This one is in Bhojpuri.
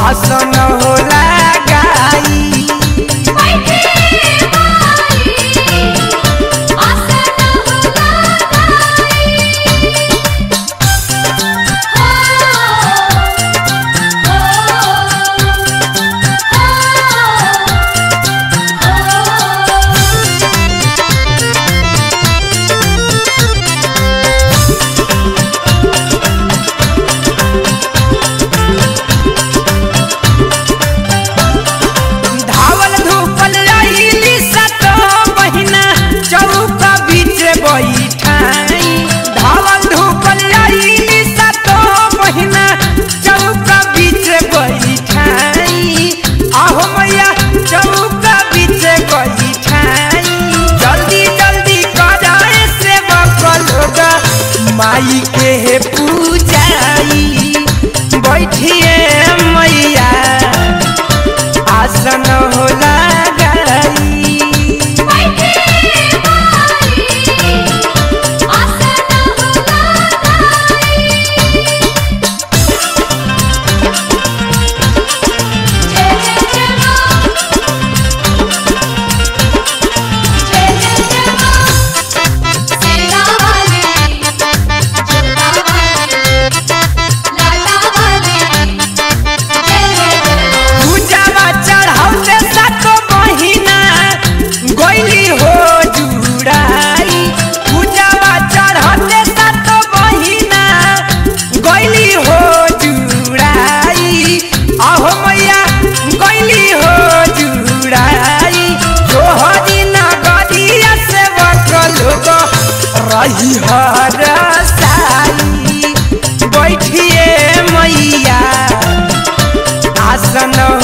आसन होला गाई बैठे माई आसन होला गाई धावल धूपल रहीली सतो बहिना चौका बीच बैठाई धावल धूपल रहीली सतो बहिना चौका बीच बैठाई आहो मैया चौका बीच बैठाई जल्दी जल्दी कराए से लोग माई के पूजाई बैठिए मैया आसन होला गाई बैठे माई आसन होला गाई जय जय जय मां जय जय जय मां सेना वाली जोता वाली लाला वाली जय जय जय मां पूजावा चढ़ौते सातो महीना गोइली हो जुड़ाई पूजावा चढ़ौते सातो महीना गोइली हो जुड़ाई आहो मैया गोइली हो जुड़ाई जोहरी नगरिया से बकलोग रही हर साई बैठिए मैया आसन